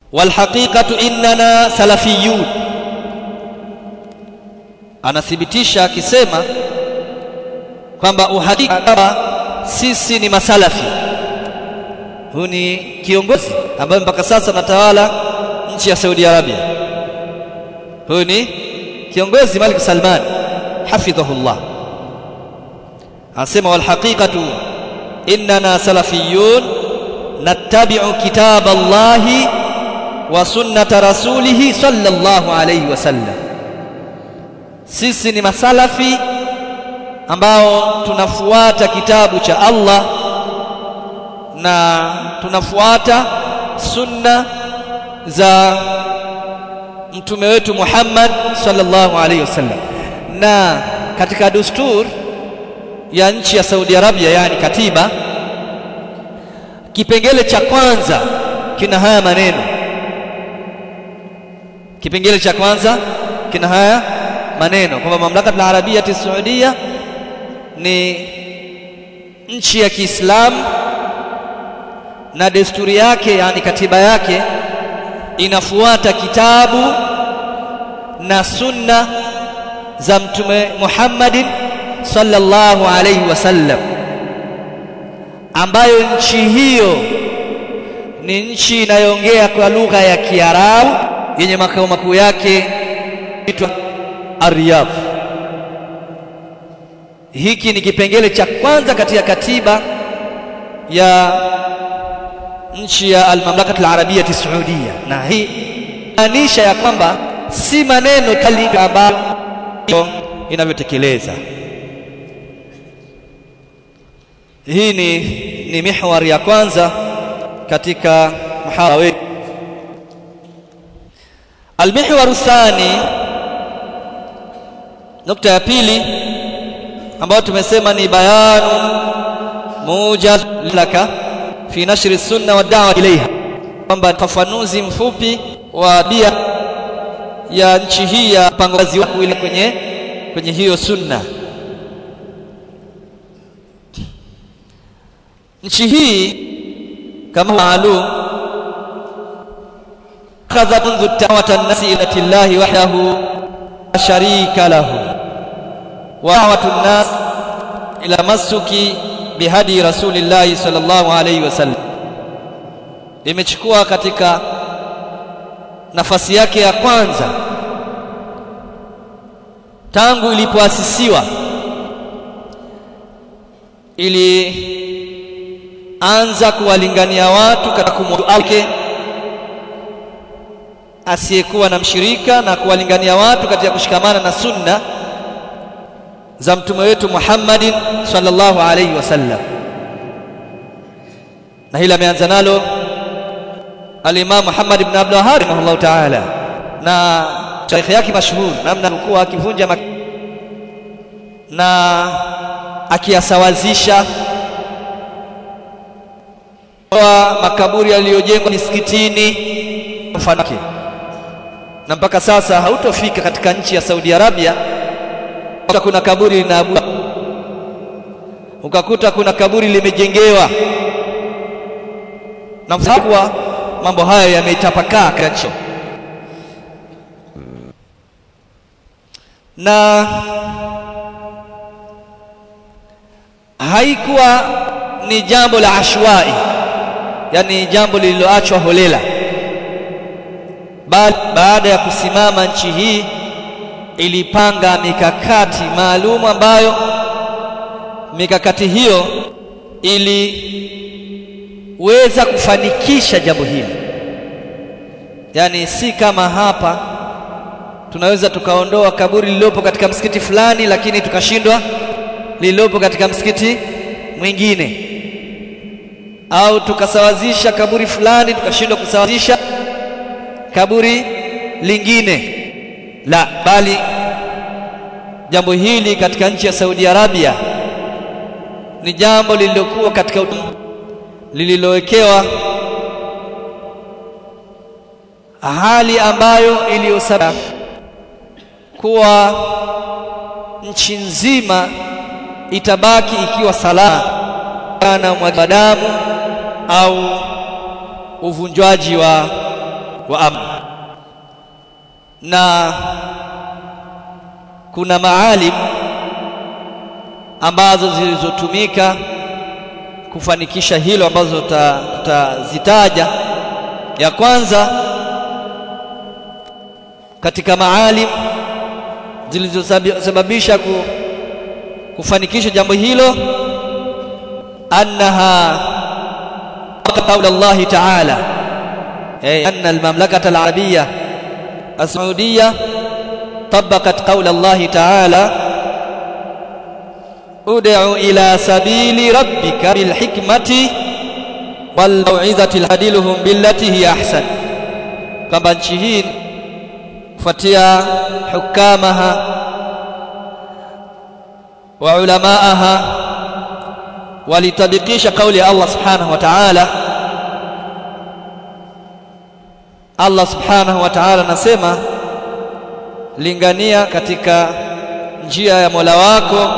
walhaqiqatu innana salafiyun anathibitisha akisema kwamba uhakika sisi ni masalafi huyu ni kiongozi ambaye mpaka sasa anatawala nchi ya Saudi Arabia huyu ni kiongozi Malik Salman hafidhahullah anasema wal haqiqatu innana salafiyun nattabi'u kitab Allah wa sunnata rasulih sallallahu alayhi wasallam sisi ni masalafi ambao tunafuata kitabu cha Allah na tunafuata sunna za mtume wetu Muhammad sallallahu alaihi wasallam na katika dustur ya nchi ya Saudi Arabia yani katiba kipengele cha kwanza kina haya maneno kipengele cha kwanza kina haya maneno kwamba mamlaka ya Arabia ya Saudia ni nchi ya Kiislamu na desturi yake yani katiba yake inafuata kitabu na sunna za mtume Muhammadin sallallahu alayhi wasallam ambayo nchi hiyo ni nchi inayoongea kwa lugha ya Kiarabu yenye makao makuu yake itwa Riyadh hiki ni kipengele cha kwanza katika katiba ya nchi ya al-mamlaka al-arabia saudia na hii maanisha ya kwamba si maneno kali ambayo inavyotekeleza hii ni ni mihwar ya kwanza katika muhadhara wetu al-mihwar thani nukta ya pili ambayo tumesema ni bayanu mujaz laka fi nashri sunna wa da'wa ilaiha kwamba fafanuzi mfupi wa bia ya nchi hii ya mpango kazi wako ile kwenye kwenye hiyo sunna nchi hii kama maalum akhadha منذ da'wat an-nas ila Allah wahdahu sharika lahu wa da'wat an-nas ila masuki bihadi rasulillahi sallallahu alayhi wasallam imechukua katika nafasi yake ya kwanza tangu ilipoasisiwa ili anza kuwalingania watu katika kumwake asiyekuwa na mshirika na kuwalingania watu katika kushikamana na sunna za mtume wetu Muhammadin sallallahu alayhi wasallam na hili ameanza nalo al-Imam Muhammad ibn Abdul Wahhab rahimahullah ta'ala na tarehe yake mashuhuri namna alikuwa akivunja mak na akiyasawazisha wa makaburi yaliyojengwa misikitini mfano wake na mpaka sasa hautofika katika nchi ya Saudi Arabia kuna kaburi linaabudu ukakuta kuna kaburi limejengewa na mfakwa mambo hayo yametapakaa kacho na haikuwa ni jambo la ashwai yani jambo lililoachwa holela bali baada ya kusimama nchi hii ilipanga mikakati maalum ambayo mikakati hiyo iliweza kufanikisha jambo hili yani si kama hapa tunaweza tukaondoa kaburi lililopo katika msikiti fulani lakini tukashindwa lililopo katika msikiti mwingine au tukasawazisha kaburi fulani tukashindwa kusawazisha kaburi lingine la bali jambo hili katika nchi ya Saudi Arabia ni jambo lililokuwa katika lililowekewa hali ambayo iliyosababisha kuwa nchi nzima itabaki ikiwa salama na mwagadamu au uvunjwaji wa wa amni na kuna maalim ambazo zilizotumika kufanikisha hilo ambazo tutazitaja ya kwanza katika maalim zilizosababisha kufanikisha jambo hilo annaha قول الله تعالى أي أن المملكة العربية السعودية طبقت قول الله تعالى ادع إلى سبيل ربك بالحكمة والموعظة الهدلهم بالتي هي أحسن كما نشهين فتيا حكامها وعلماءها ولتبقيش قول الله سبحانه وتعالى Allah subhanahu wa ta'ala anasema lingania katika njia ya Mola wako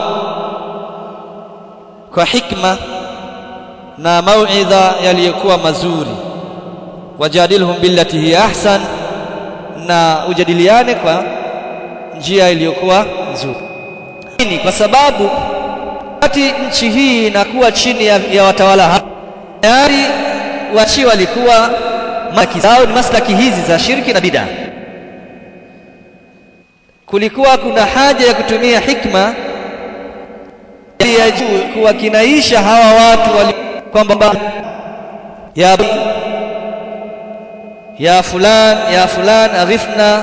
kwa hikma na mauidha yaliyokuwa mazuri wajadilhum billati hiya ahsan na ujadiliane kwa njia iliyokuwa nzuri ni kwa sababu wakati nchi hii inakuwa chini ya, ya watawala tayari wachi walikuwa maslaki zao ni maslaki hizi za shirki na bid'a kulikuwa kuna haja ya kutumia hikma ya juu kuwakinaisha hawa watu wali kwamba ya ya fulan ya fulan aghithna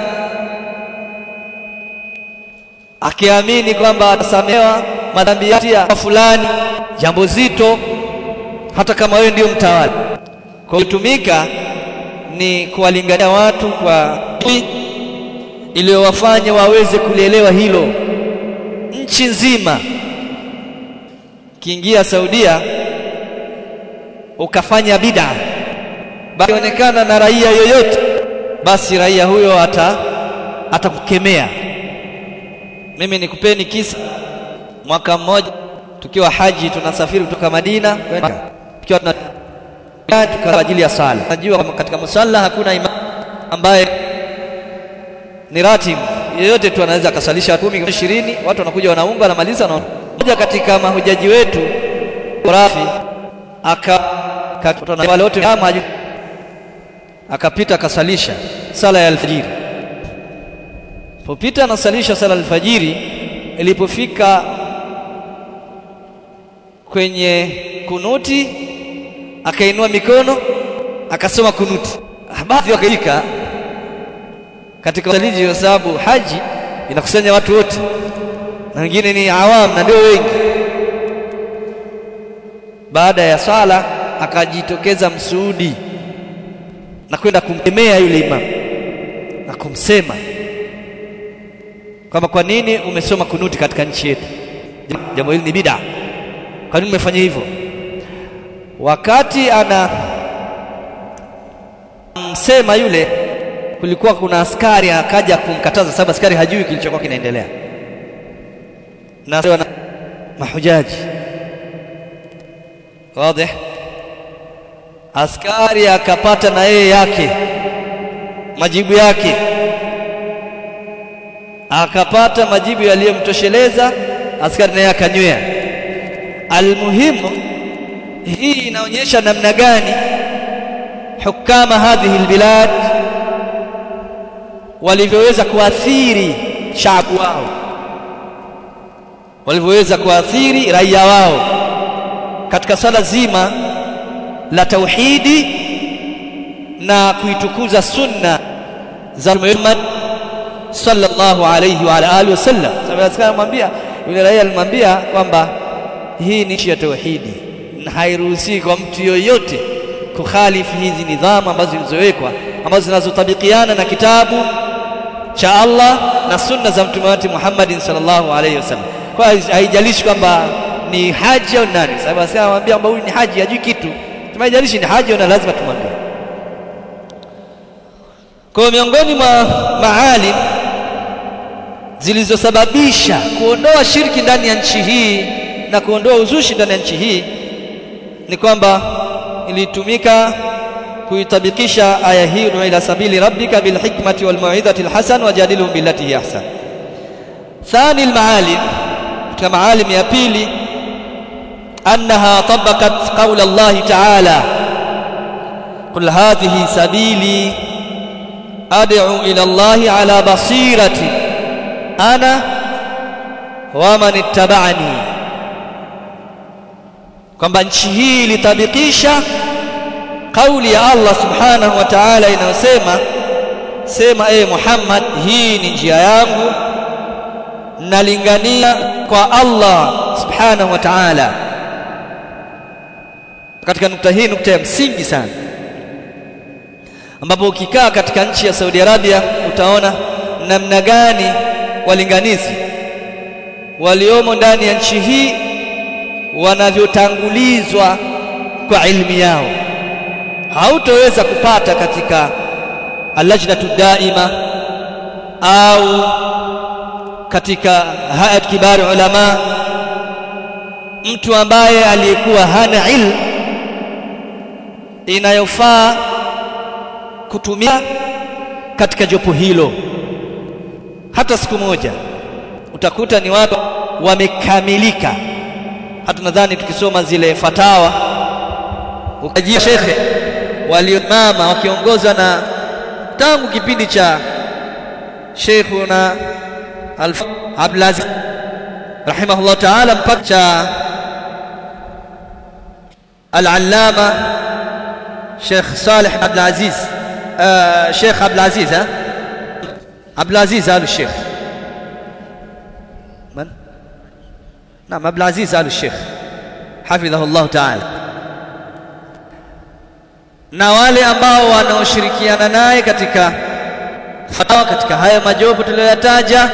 akiamini kwamba atasamehewa madhambi ya fulani jambo zito hata kama wewe ndio mtawala kwa kutumika ni kuwalingania watu kwa iliyowafanya waweze kulielewa hilo nchi nzima kiingia Saudia ukafanya bid'a basi onekana na raia yoyote basi raia huyo ata atakukemea mimi nikupeni kisa mwaka mmoja tukiwa haji tunasafiri kutoka Madina tukiwa tuna kwa ajili ya sala najua katika musalla hakuna imam ambaye ni ratib yeyote tu anaweza akasalisha 10 20 watu wanakuja wanaunga wanamaliza na mmoja katika mahujaji wetu Rafi aka wale wote kama akapita akasalisha sala ya alfajiri popita anasalisha sala alfajiri ilipofika kwenye kunuti akainua mikono akasoma kunuti baadhi wakaika katika saliji kwa sababu haji inakusanya watu wote na wengine ni awam na ndio wengi baada ya sala akajitokeza msuudi na kwenda kumkemea yule imam na kumsema kwamba kwa nini umesoma kunuti katika nchi yetu jambo hili ni bid'a kwa nini umefanya hivyo wakati ana msema yule kulikuwa kuna askari akaja kumkataza sababu askari hajui kilichokuwa kinaendelea na mahujaji wazi askari akapata na yeye yake majibu yake akapata majibu yaliyomtosheleza askari naye akanywea almuhimu hii inaonyesha namna gani hukama hadhihi albilad walivyoweza kuathiri shaabu wao walivyoweza kuathiri raia wao katika swala zima la tauhidi na kuitukuza sunna za Muhammad sallallahu alayhi wa ala alihi wasallam sababu anamwambia yule raia alimwambia kwamba hii ni nchi ya tauhidi na hairuhusi kwa mtu yoyote kukhalifu hizi nidhamu ambazo zilizowekwa ambazo zinazotabikiana na kitabu cha Allah na sunna za mtume wetu Muhammad sallallahu alayhi wasallam kwa haijalishi kwamba ni haji au nani sababu anamwambia kwamba huyu ni haji hajui kitu tumejalishi ni haji na lazima tumwambie kwa miongoni mwa maalim zilizosababisha kuondoa shirki ndani ya nchi hii na kuondoa uzushi ndani ya nchi hii ni kwamba ilitumika kuitabikisha aya hii ila sabili rabbika bilhikmati walmau'izati alhasan wajadilhum billati hi ahsan ثاني المعالم katika maalim ya pili annaha tabaqat qawla Allah ta'ala qul hadhihi sabili ad'u ila Allah ala basirati ana wa man ittaba'ani kwamba nchi hii ilitabikisha kauli ya Allah subhanahu wa ta'ala inayosema sema e Muhammad hii ni njia yangu nalingania kwa Allah subhanahu wa ta'ala katika nukta hii nukta ya msingi sana ambapo ukikaa katika nchi ya Saudi Arabia utaona namna gani walinganizi waliomo ndani ya nchi hii wanavyotangulizwa kwa ilmi yao hautoweza kupata katika allajnatu daima au katika hayat kibari ulama mtu ambaye aliyekuwa hana ilmu inayofaa kutumia katika jopo hilo hata siku moja utakuta ni watu wamekamilika hata nadhani tukisoma zile fatawa ukajia shekhe waliomama wakiongozwa na tangu kipindi cha Sheikhuna Abdulaziz rahimahullah ta'ala mpaka cha al-allama Sheikh Saleh Abdulaziz Sheikh Abdulaziz ha Abdulaziz al-Sheikh من نعم عبد العزيز آل الشيخ حفظه الله تعالى na wale ambao wanaoshirikiana naye katika fatawa katika haya majopo tuliyoyataja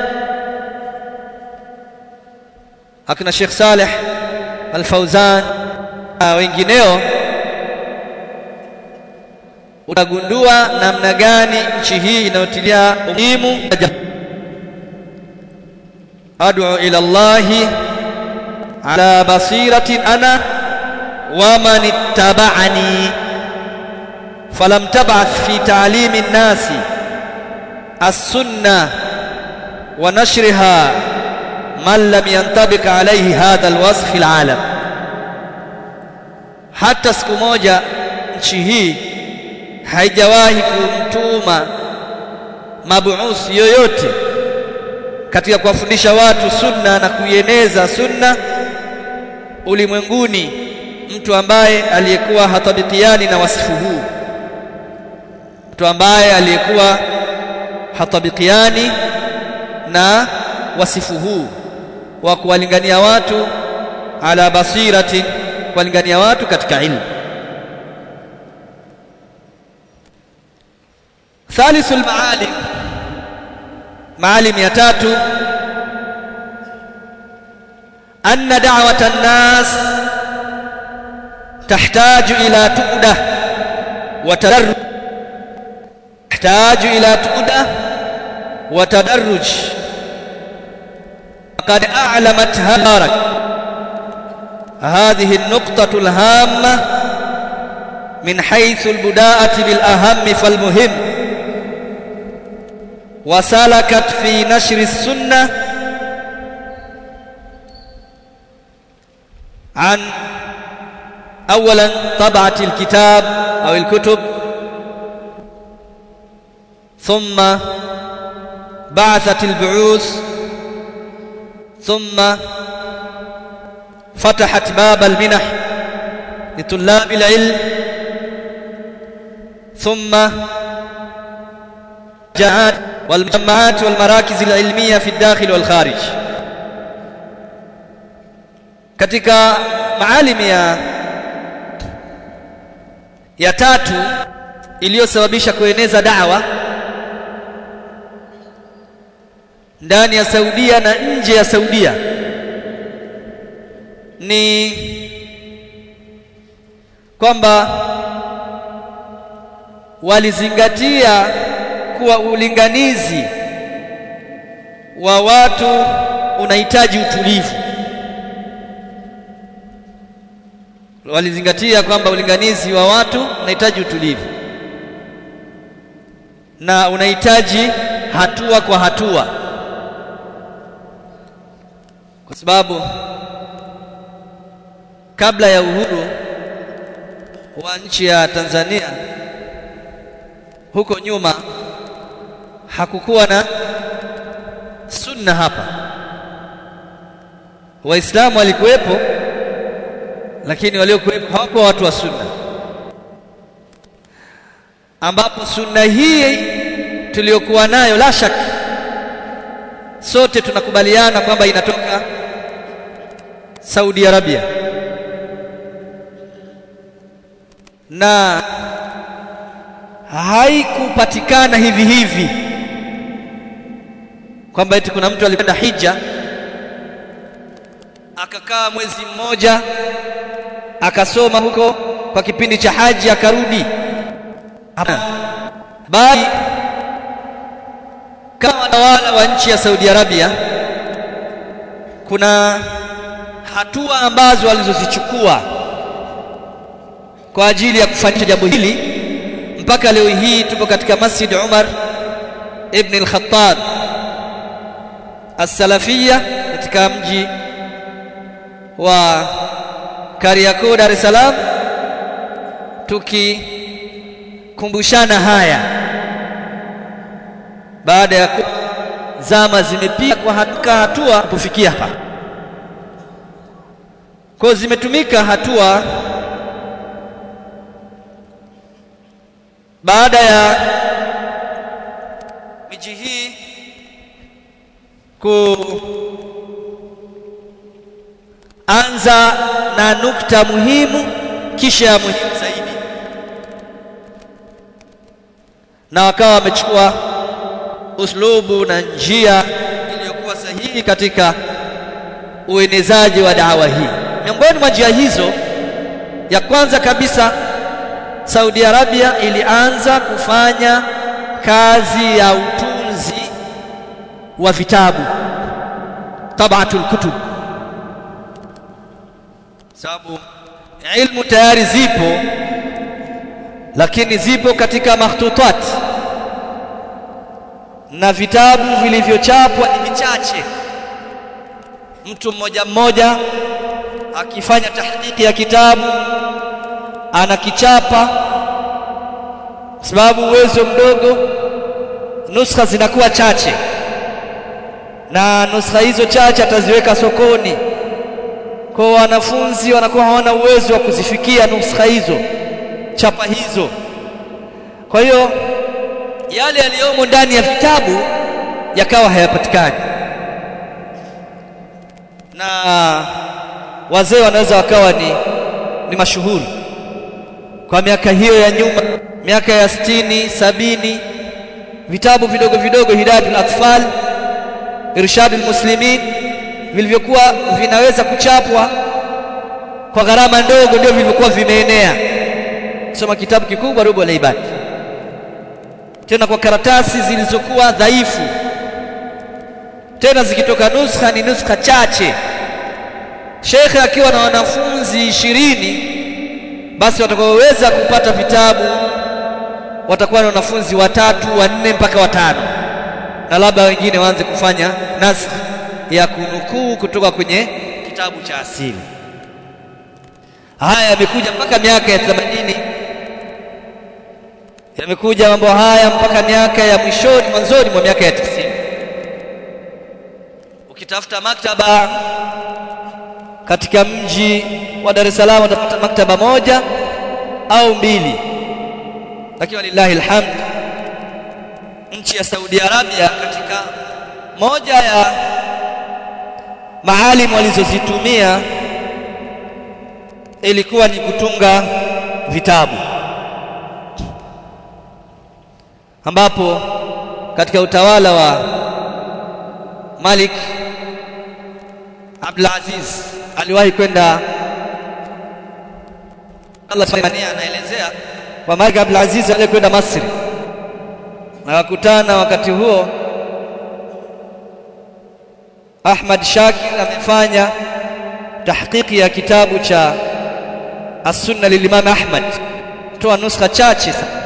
akina Sheikh Saleh Al-Fauzan na wengineo utagundua namna gani nchi hii inayotilia umuhimu ad'u ila Allah ala basiratin ana wa man ittaba'ani falam tab'ath fi ta'limi an-nas as-sunnah wa nashriha man lam yantabiq alayhi hadha al-wasf fi al-alam hata siku moja nchi hii haijawahi kumtuma mabuuth yoyote katika kuwafundisha watu sunna na kuieneza sunna ulimwenguni mtu ambaye aliyekuwa hatabikiani na wasifu huu mtu ambaye aliyekuwa hatabikiani na wasifu huu wa kuwalingania watu ala basiratin kuwalingania watu katika ilmu ثالث المعالم معالم يا تاتو أن دعوة الناس تحتاج إلى تؤدة وتدرج تحتاج إلى تؤدة وتدرج فقد أعلمت هارك هذه النقطة الهامة من حيث البداءة بالأهم فالمهم وسلكت في نشر السنة عن أولا طبعة الكتاب أو الكتب ثم بعثت البعوث ثم فتحت باب المنح لطلاب العلم ثم جاءت والمجمعات والمراكز العلمية في الداخل والخارج katika maalim ya ya tatu iliyosababisha kueneza da'wa ndani ya Saudia na nje ya Saudia ni kwamba walizingatia kuwa ulinganizi wa watu unahitaji utulivu walizingatia kwamba ulinganizi wa watu unahitaji utulivu na unahitaji hatua kwa hatua kwa sababu kabla ya uhuru wa nchi ya Tanzania huko nyuma hakukuwa na sunna hapa waislamu walikuwepo lakini waliokuwepo hawakuwa watu wa sunna ambapo sunna hii tuliyokuwa nayo la shaka sote tunakubaliana kwamba inatoka Saudi Arabia na haikupatikana hivi hivi kwamba eti kuna mtu alikwenda hija akakaa mwezi mmoja akasoma huko kwa kipindi cha haji akarudi bali kama watawala wa nchi ya Saudi Arabia kuna hatua ambazo walizozichukua kwa ajili ya kufanikisha jambo hili mpaka leo hii tupo katika Masjid Umar ibn al-Khattab as-Salafiyya katika mji wa Kariakoo Dar es Salaam tukikumbushana haya baada ya zama zimepita kwa hatua hatua kufikia hapa kwa zimetumika hatua baada ya miji hii kuanza na nukta muhimu kisha ya muhimu zaidi na wakawa wamechukua uslubu na njia iliyokuwa sahihi katika uenezaji wa dawa hii miongoni mwa njia hizo ya kwanza kabisa Saudi Arabia ilianza kufanya kazi ya utunzi wa vitabu tabatul kutub sababu ilmu tayari zipo lakini zipo katika makhtutat na vitabu vilivyochapwa ni vichache mtu mmoja mmoja akifanya tahdiki ya kitabu anakichapa sababu uwezo mdogo nuskha zinakuwa chache na nuskha hizo chache ataziweka sokoni kwa wanafunzi wanakuwa hawana uwezo wa kuzifikia nuskha hizo chapa hizo kwa hiyo yale yaliyomo ndani ya vitabu yakawa hayapatikani na wazee wanaweza wakawa ni, ni mashuhuri kwa miaka hiyo ya nyuma miaka ya sitini sabini vitabu vidogo vidogo hidayatul atfal irshadul muslimin vilivyokuwa vinaweza kuchapwa kwa gharama ndogo ndio vilivyokuwa vimeenea soma kitabu kikubwa rubu la ibadi tena kwa karatasi zilizokuwa dhaifu tena zikitoka nuskha ni nuskha chache shekhe akiwa na wanafunzi ishirini basi watakaoweza kupata vitabu watakuwa na wanafunzi watatu wanne mpaka watano na labda wengine waanze kufanya naskh ya kunukuu kutoka kwenye kitabu cha asili haya yamekuja mpaka miaka ya 80 yamekuja mambo haya mpaka miaka ya mwishoni mwanzoni mwa miaka ya 90 ukitafuta maktaba katika mji wa Dar es Salaam utapata maktaba moja au mbili lakini walillahi alhamd nchi ya Saudi Arabia katika moja ya maalim walizozitumia ilikuwa ni kutunga vitabu ambapo katika utawala wa Malik Abdul Aziz aliwahi kwenda Allah Subhanahu anaelezea kwa Malik Abdul Aziz alikwenda Misri na wakutana wakati huo Ahmad Shakir amefanya tahqiqi ya kitabu cha as-sunna lilimam Ahmad toa nuskha chache sana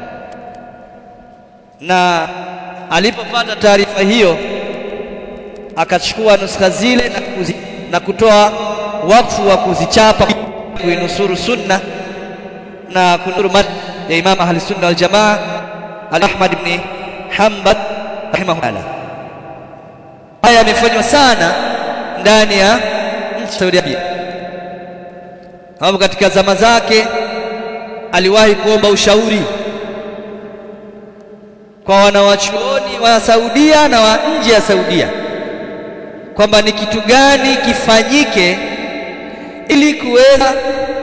na alipopata taarifa hiyo akachukua nuskha zile na, kuzi, na kutoa wakfu wa kuzichapa kuinusuru sunna na kunuru mad ya Imam Ahli Sunna wal Jamaa Ahmad ibn Hanbal rahimahullah. Haya yamefanywa sana ndani ya nchi Saudi Arabia, sababu katika zama zake aliwahi kuomba ushauri kwa wanawachuoni wa Saudia na wa nje ya Saudia kwamba ni kitu gani kifanyike ili kuweza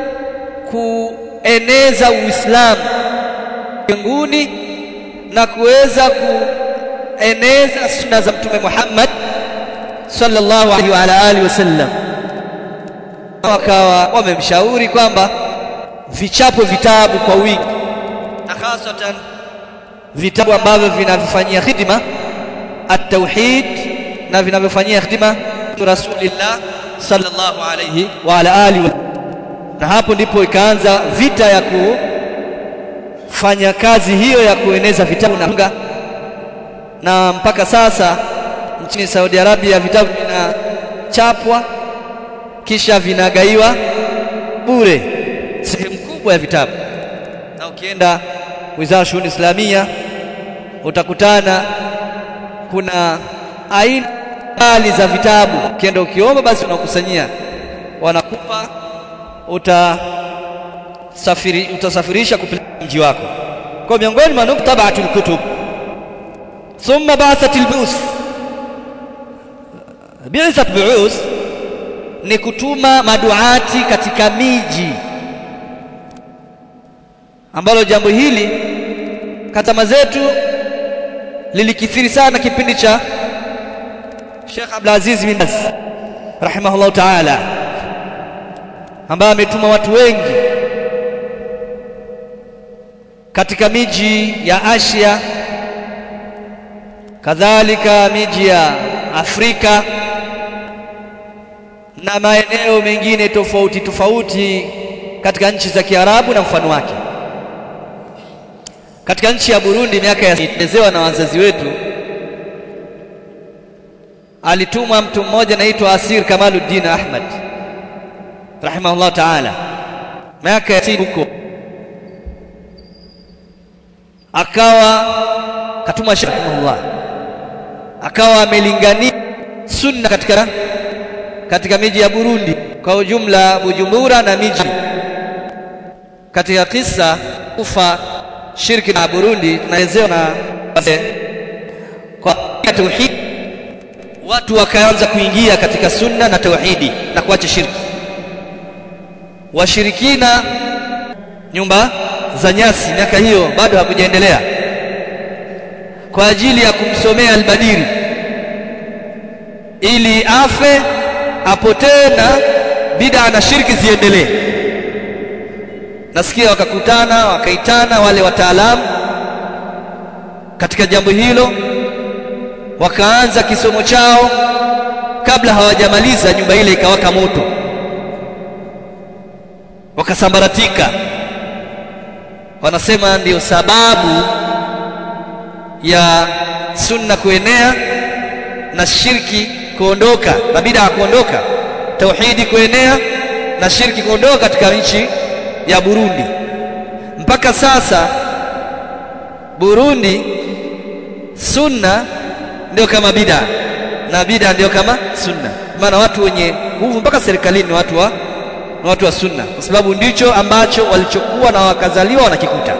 kueneza Uislamu mbinguni na kuweza kueneza sunna za Mtume Muhammad sallallahu alaihi wa ala alihi wasallam. Wakawa wamemshauri kwamba vichapo vitabu kwa wingi na hasatan vitabu ambavyo vinavyofanyia khidma at-tauhid na vinavyofanyia khidma Rasulillah sallallahu alayhi wa ala alihi na hapo ndipo ikaanza vita ya kufanya kazi hiyo ya kueneza vitabu na na mpaka sasa nchini Saudi Arabia vitabu vinachapwa kisha vinagaiwa bure sehemu kubwa ya vitabu na ukienda Wizara Shughuli Islamia utakutana kuna aina mbali za vitabu ukienda ukiomba basi unakusanyia wanakupa utasafiri utasafirisha kupeleka mji wako kwa miongoni mwa nuktabatul kutub thumma ba'athatil bu'us bi'athat bu'us ni kutuma maduati katika miji ambalo jambo hili katama zetu lilikithiri sana kipindi cha Sheikh Abdul Aziz bin Baz rahimahullah ta'ala ambaye ametuma watu wengi katika miji ya Asia kadhalika miji ya Afrika na maeneo mengine tofauti tofauti katika nchi za Kiarabu na mfano wake katika nchi ya Burundi miaka ya elezewa na wazazi wetu alitumwa mtu mmoja anaitwa Asir Kamaluddin Ahmad rahimahullah ta'ala miaka ya huko akawa katuma rahimahullah akawa amelingania sunna katika katika miji ya Burundi kwa ujumla Bujumbura na miji katika kisa kufa shirki na Burundi tunaelezewa na kwa tauhid watu wakaanza kuingia katika sunna na tauhidi na kuacha shirki washirikina nyumba za nyasi miaka hiyo bado hakujaendelea kwa ajili ya kumsomea albadiri ili afe apotee na bid'a na shirki ziendelee nasikia wakakutana wakaitana wale wataalamu katika jambo hilo wakaanza kisomo chao kabla hawajamaliza nyumba ile ikawaka moto wakasambaratika wanasema ndiyo sababu ya sunna kuenea na shirki kuondoka na bid'a kuondoka tauhidi kuenea na shirki kuondoka katika nchi ya Burundi mpaka sasa Burundi sunna ndio kama bid'a na bid'a ndio kama sunna maana watu wenye nguvu mpaka serikalini watu wa na watu wa sunna kwa sababu ndicho ambacho walichokuwa na wakazaliwa wanakikuta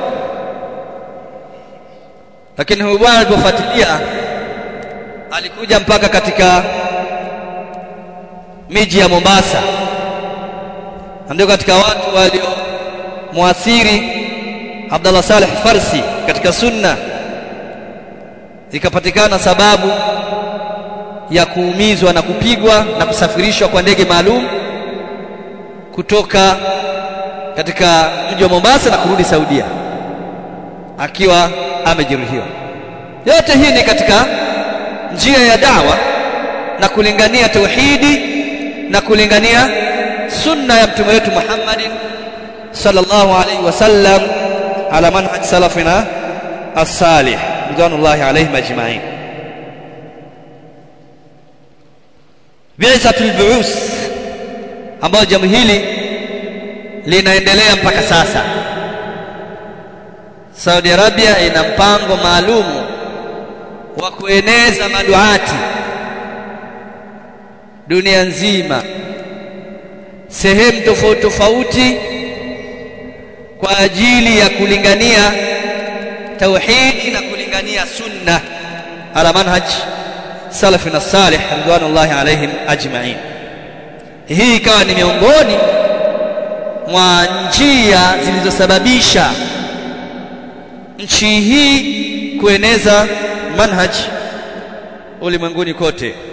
lakini huyu bwana alipofuatilia alikuja mpaka katika miji ya Mombasa ndio katika watu walio muathiri Abdullah Saleh Farsi katika sunna ikapatikana sababu ya kuumizwa na kupigwa na kusafirishwa kwa ndege maalum kutoka katika mji wa Mombasa na kurudi Saudia akiwa amejeruhiwa. Yote hii ni katika njia ya dawa na kulingania tauhidi na kulingania sunna ya mtume wetu Muhammad sallallahu alayhi wasallam ala manhaj salafina as-salih ridwanullahi alayhim ajma'in bi'satul bu'us ambayo jambo hili linaendelea mpaka sasa Saudi Arabia ina mpango maalumu wa kueneza maduati dunia nzima sehemu tofauti tofauti kwa ajili ya kulingania tauhidi na kulingania sunna ala manhaj salafina salih ridwanullahi alaihim ajma'in hii ikawa ni miongoni mwa njia zilizosababisha nchi hii kueneza manhaj ulimwenguni kote